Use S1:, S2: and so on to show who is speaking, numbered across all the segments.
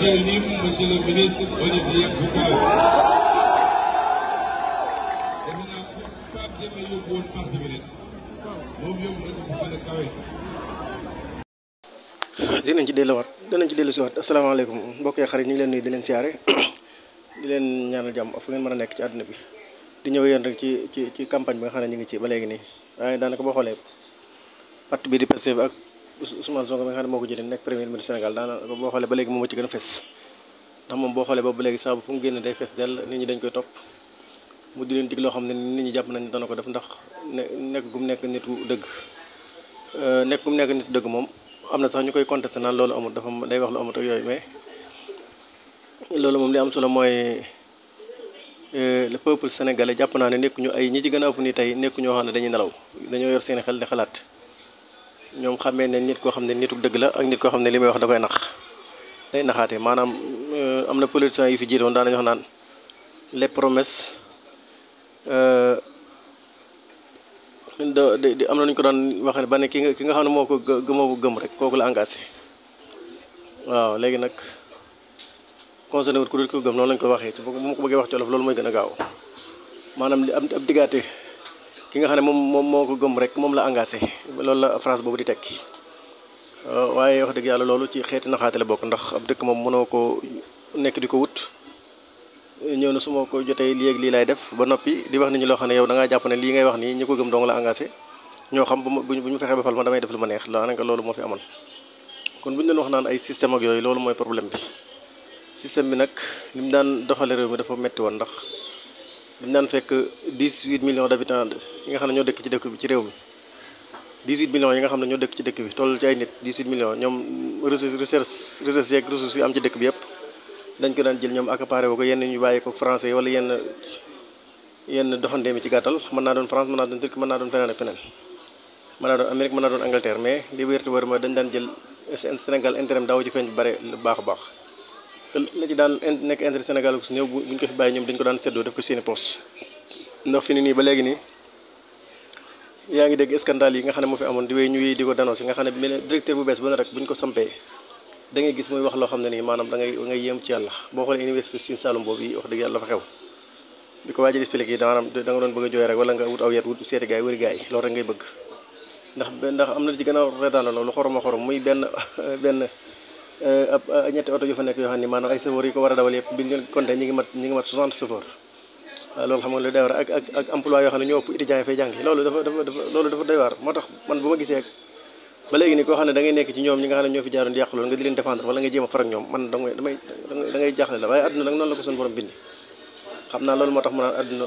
S1: cee lim monsieur le ministre Olivier Boucal. defe naa fu Pape Demba yóbbu woon parti bi rek moom yóbbu na ko fu gën a kawe.
S2: dinañ ci delluwaat dinañ ci dellu si waat asalaamaaleykum mbokk yi xarit ñu ngi leen nuyu di leen siyaare di leen ñaanal jàmm fu ngeen mën a nekk ci àdduna bi di ñëw yéen rek ci ci ci campagne bi nga xam ne ñu ngi ci ba léegi nii waaye daanaka boo xoolee parti bi di Pastef ak Ousmane Sonko bi nga xam ne moo ko jëlee nekk premier ministre Sénégal daanaka boo xoolee ba léegi moom moo ci gën a fes ndax moom boo xoolee ba ba léegi saa bu fu mu génn day fes dell nit ñi dañ koy topp mu di leen dig loo xam ne nit ñi jàpp nañ dana ko def ndax ne nekk gum nekk nit ku dëgg nekk gum nekk nit dëgg moom am na sax ñu koy contesté naan loolu amul dafa day wax lu amut ak yooyu mais loolu moom li am solo mooy le peuple sénégalais jàpp naa ne nekkuñu ay ñi ci gën a ëpp ni tey nekku ñoo xam ne dañuy nelaw dañoo yor seen xel di xalaat ñoom xamee ne nit koo xam ne nitu dëgg la ak nit koo xam ne li may wax da koy nax day naxaate maanaam am na politiciens yu fi jiitoon daan nañu wax naan les promesses di di am na ñu ko daan wax ne ba ne ki nga ki nga xam ne moo ko gëmoo ko gëm rek kooku la engagé waaw léegi nag concerné wut ku dul ko gëm noonu lañ ko waxee bu ma ko bëggee wax ci wolof loolu mooy gën a gaaw maanaam li am ab diggaate ki nga xam ne moom moom moo ko gëm rek moom la engagé loolu la phrase boobu di tekki waaye wax dëgg yàlla loolu ci xeeti naxaate la bokk ndax ab dëkk moom mënoo ko nekk di ko wut ñëw na su ma ko jotee lii ak lii laay def ba noppi di wax nit ñi loo xam ne yow da ngaa jàpp ne lii ngay wax nii ñi ko gëm dong la engagé ñoo xam bu ma bu ñu fexee ba fal ma damay def lu ma neex daanaka loolu moo fi amoon kon bu ñu doon wax naan ay système ak yooyu loolu mooy problème bi système bi nag li mu daan doxale réew mi dafa metti woon ndax dañu daan fekk 18 millions d'habitants yi nga xam ne ñoo dëkk ci dëkk bi ci réew mi 18 millions yi nga xam ne ñoo dëkk ci dëkk bi toll ci ay nit 18 millions ñoom recherche recherche recherche yeeg ressources yi am ci dëkk bi yëpp dañ ko daan jël ñoom accaparé wu ko yenn ñu bàyyi ko français yi wala yenn yenn doxandéem yi ci gàttal mën naa doon France mën naa doon Turquie mën naa doon feneen ak feneen mën naa doon Amérique mën naa doon Angleterre mais li wérti wër mooy dañ daan jël Sénégal intérêt daaw ci feeñ bu bare lu baax a baax te la ci daan nekk intérêt Sénégal ko si néew buñ ko fi bàyyi ñoom dañ ko daan seddoo def ko seeni poche ndax fi ni nii ba léegi nii yaa ngi dégg scandale yi nga xam ne moo fi amoon di wéy ñu wéy di ko dénoncé nga xam ne directeur bu bees ba ne rek buñ ko sampee da ngay gis muy wax loo xam ne nii maanaam da ngay da ngay yéem ci yàlla boo xoolee université Sine Saloum boobu yi wax dëgg yàlla dafa xew bi ko waaj a expliqué yi maanaam da nga doon bëgg a jooy rek wala nga wut aw yet wut seeti gaay wëri gaay loolu rek ngay bëgg ndax ndax am na ci gën a reetaan la lu xorom a xorom muy benn benn ab ñetti oto yu fa nekk yoo xam ne maanaam ay chauffeurs yi ko war a dawal yëpp bi ñu compté ñi ngi mat ñi ngi mat 60 chauffeurs waaw loolu xam nga lu doy waar ak ak ak emploi yoo xam ne ñoo ëpp étudiants yi fay jàngi loolu dafa dafa dafa loolu dafa doy waar moo tax man bu ma gisee ba léegi ni koo xam ne da ngay nekk ci ñoom ñi nga xam ne ñoo fi jaaroon di yàq loolu nga di leen défendre wala nga jéem a far ak ñoom man damay damay da ngay jaaxle la waaye àdduna nag noonu la ko suñu borom bindi xam naa loolu moo tax mu naan àdduna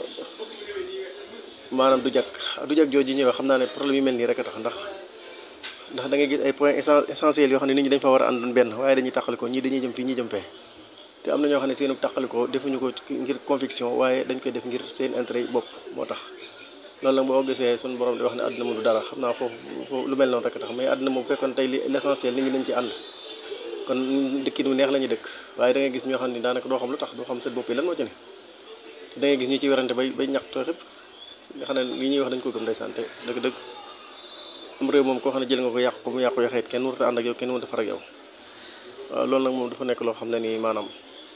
S2: maanaam du jag du jag jooju ñëwee xam naa ne problème yu mel nii rek a tax ndax ndax da ngay gis ay points essentiels yoo xam ne nit ñi dañ fa war a àndoon benn waaye dañuy tàqalikoo ñii dañuy jëm fii ñii jëm fee te am na ñoo xam ne seenu tàqalikoo defuñu ko ngir conviction waaye dañ koy def ngir seen intérêt yi bopp moo tax loolu nag boo gisee suñu borom di wax ne àdduna moom du dara xam naa foofu foofu lu mel noonu rek a tax mais àdduna moom fekkoon tey li l'essentiel nit ñi dañ ci ànd kon dëkkin mu neex la ñuy dëkk waaye da ngay gis ñoo xam ne daanaka doo xam lu tax doo xam seen bopp yi lan moo ci ne da ngay gis ñi ci werante bay bay ñaxtoo xëpp nga xam ne li ñuy wax dañ ko gëm ndeysaan te dëgg dëgg am réew moom koo xam ne jël nga ko yàq ko mu yàqu yaxeet kenn warut a ànd ak yow kenn warut a far ak yow waaw loolu nag moom dafa nekk loo xam ne nii maanaam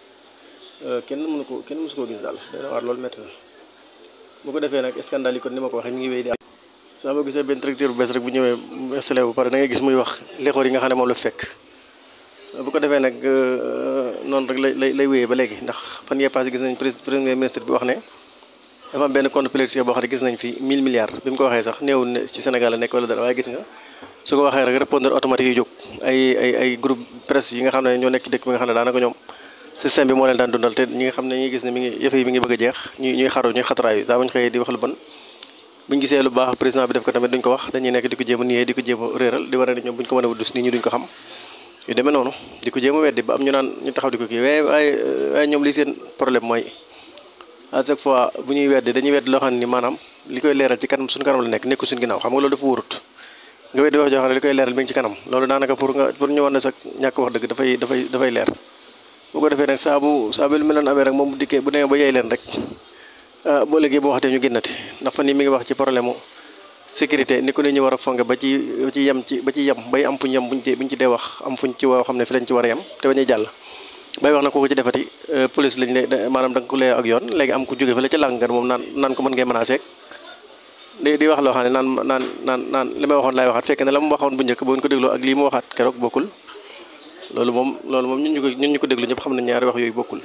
S2: kenn mënu ko kenn mësu koo gis daal dana waar loolu métti na bu ko defee nag scandale yi kon ni ma ko waxee mi ngi wéy di am saa boo gisee benn directeur bu bees rek bu ñëwee installé bu pare da ngay gis muy wax lexoor yi nga xam ne moom la fekk bu ko defee nag noonu rek lay lay lay wéyee ba léegi ndax fan yee passé gis nañ premier ministre bi wax ne dafa am benn compte politicien boo xam ne gis nañ fi 1000 milliards bi mu ko waxee sax néewul ne ci Sénégal la nekk wala dara waaye gis nga su ko waxee rek répondeur automatique yi jóg ay ay ay groupe presse yi nga xam ne ñoo nekk ci dëkk bi nga xam ne daanaka ñoom système bi moo leen daan dundal te ñi nga xam ne ñi gis ne mi ngi yëf yi mi ngi bëgg a jeex ñuy ñuy xaru ñuy xataraayu daa buñ xëyee di wax lu bon buñ gisee lu baax président bi def ko tamit duñ ko wax dañuy nekk di ko jéem a niyee di ko jéem a réeral di war a ne ñoom buñ ko mën a wuddus nit ñi duñ ko xam yu demee noonu di ko jéem a weddi ba am ñu naan ñu taxaw di ko kii waaye waaye waaye ñoom li seen problème mooy à chaque fois bu ñuy weddi dañuy weddi loo xam ne ni maanaam li koy leeral ci kanam suñu kanam la nekk nekku suñu ginnaaw xam nga loolu dafa wóorut nga weddi wax joo xam ne li koy leeral mi ngi ci kanam loolu daanaka pour nga pour ñu war ne sax ñàkk wax dëgg dafay dafay dafay leer bu ko defee nag saa bu saa bu lu mel noonu amee rek moom bu dikkee bu demee ba yey leen rek boo léegi boo waxatee ñu génnati ndax fan yi mi ngi wax ci problème mu sécurité ni ko ne ñu war a fonge ba ci ba ci yem ci ba ci yem bay am fuñ yem buñ ci buñ ci dee wax am fuñ ci woo xam ne fi lañ ci war a yem te bañuy jàll bay wax na ko ko ci defati police lañ lay maanaam da nga ko lee ak yoon léegi am ku jóge fa la ca làng moom naan naan ko mën ngay menacé di di wax loo xam ne naan naan naan naan li may waxoon laay waxaat fekk ne la mu waxoon bu njëkk boo ko dégloo ak lii mu waxaat keroog bokkul loolu moom loolu moom ñun ñu ko ñun ñu ko déglu ñëpp xam ne ñaari wax yooyu bokkul.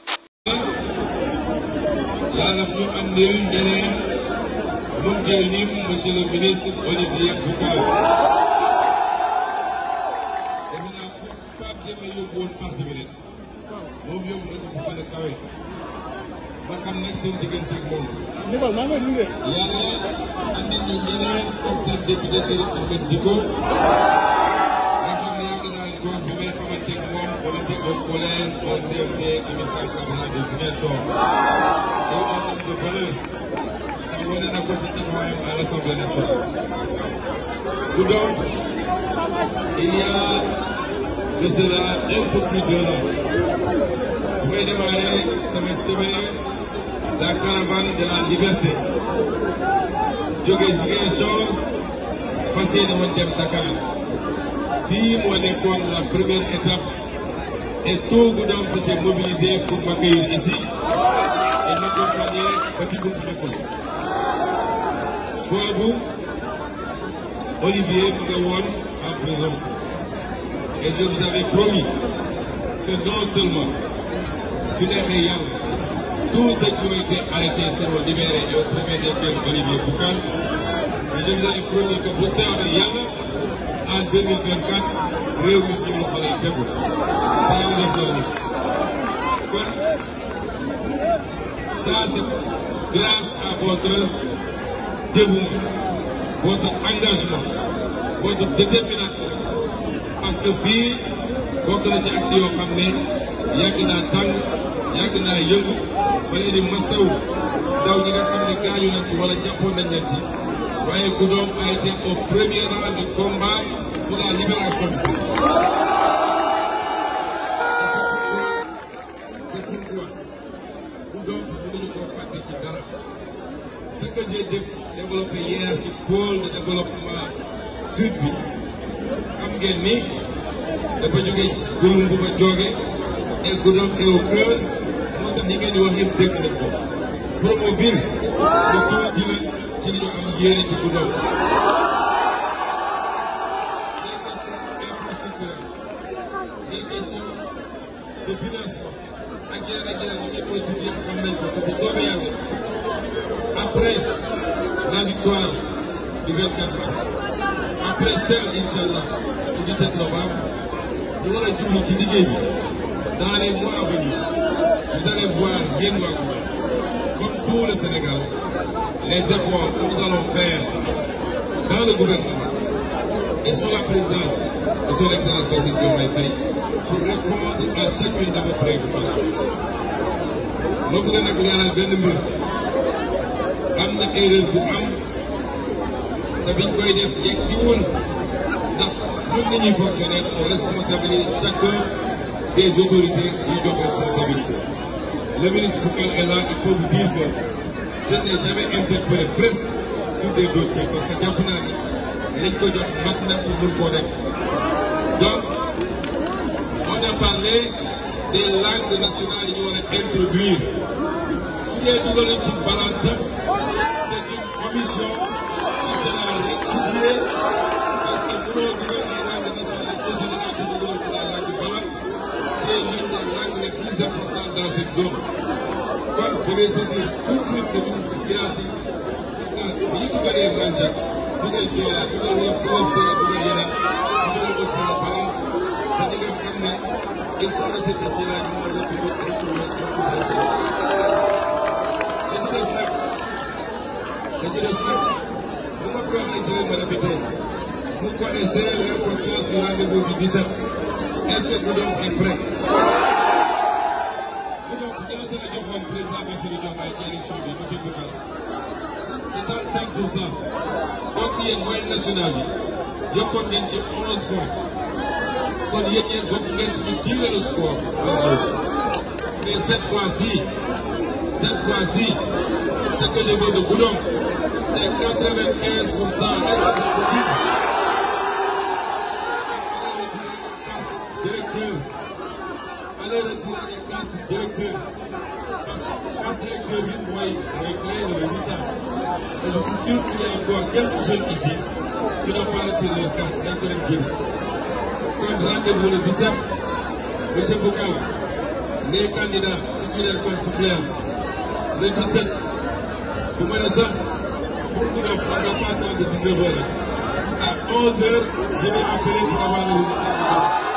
S1: yàlla daf ñu andil ñeneen mun cee lim monsieur le ministre Olivier Boucal. defe naa fu Pape Demba yóbbu woon parti bi rek moom yóbbu na ko fu gën a kawe ba xam nag seen diggante ak moom. yàlla andil ñu ñeneen comme seen député Chérif Ahmed Dicko nga xam ne yàgg naa leen ko wax bi may xamante ak moom on était au collège au CMD amical Camara de Ziguinchor. loolu moo am de valeur ndax wane na ko ci taxawaayam à l'Assemblée nationale. bu donc il y a de cela un peu plus d'un an bu may démarrer sama chemin la caravane de la liberté jógee Ziguinchor fas yéene woon dem Dakar fii moo nekkoon la première étape et tout Goudomp s'était mobilisé pour m'accueillir ici et m'accompagner ba ci buntu dëkk boobu Olivier mu nga woon en prison et je vous avais promis que non seulement su neexee yàlla tous ceux qui ont été arrêtés seront libérés et au premier desquels Olivier Boucal mais je vous avais promis que bu soobee yàlla en 2024 réew mi suñu loxo lay tegu te yàlla def loolu kon ça c'est grâce à votre dévouement votre engagement votre détermination parce que fii bokk na ci action yoo xam ne yàgg naa tàng yàgg naa yëngu ba leen di masaw ndaw ñi nga xam ne gaañu nañ ci wala jàppoon nañ leen ci waaye Goudomp a été au premier rang de combat pour la libération du pays. C'est pourquoi Goudomp mënuñu koo fàtte ci dara ce que j'ai développé hier ci pôle de développement sud bi xam ngeen ni dafa jóge gulum bu ma jóge et Goudomp est au cœur moo tax ñi ngeen di wax yëpp dégg nañ ko Promoville lu tuuti la ci li ñu am yéene ci Goudomp des questions de financement ak yeneen ak yeneen yi ngeen koy tudd yëpp xam nañ ko te bu soobee yàlla après la victoire du 24 mars après celle incha allah du 17 novembre ñu war a jublu ci liggéey bi dans les mois à venir vous allez voir yéen waa Goudomp comme tout le Sénégal les efforts que nous allons faire dans le gouvernement et sous la présidence de son excellence Bassirou Diomaye Faye pour répondre à chacune de vos préoccupations. ma bëgg nag leeral benn mbir am na erreur bu am te biñ koy def yegg si woon ndax ñun ni ñuy fonctionner on responsabilise chacun des autorités yu jox responsabilité. le ministre Boucal est là il peut vous dire que je n'ai jamais interpellé presque sur des dossiers parce que jàpp naa ni liñ ko jox mat na pour mun koo def donc on a parlé des langues nationales yi ñu war a introduire su dee dugaluñ ci balante c'est une commission qui sera rectifiée parce que mënoo dugal ay langues nationales au Sénégal te dugaloo ci la langue balante qui est l'une des langues les plus importantes dans cette zone kon je vais saisir tout de suite le ministre Guirassy pour que bi ñu dugalee Manjak dugal Joola dugal Wolof dugal Séeréer dugal yeneen dugal aussi la balante te di nga xam ne il faut que cette idée là ñu mën a retrouver retrouver retrouver la ci des nag la ci des nag bu ma ko waxee je vais me répéter vous connaissez l'importance du rendez-vous du 17 est-ce que Goudomp est prêt Goudomp ñaata la joxoon président Bassirou Diomaye ci élection bi monsieur Boucal 65 pour cent donc yéen moyenne nationale bi yokkoon ngeen ci 11 points kon yéen ñeen bokk ngeen ci ñu tirer le score mais cette fois-ci cette fois-ci ce que je veux de Goudomp c'est 95 pour cent est-ce que c'est possible directeur allez retirer les cartes directeurs parce que carte directeur bi mooy mooy créer le résultat et je suis sûr qu'il y a encore quelques jeunes ici qui n'ont pas retiré leur carte dañ ko dem jëli kon rendez-vous le 17 monsieur Boucal les candidats titulaires comme suppléants le 17 bu ma ne sax pour ñu def on n'a pas temps de 19 heures à 11 heures je vais appeler pour avoir le résultat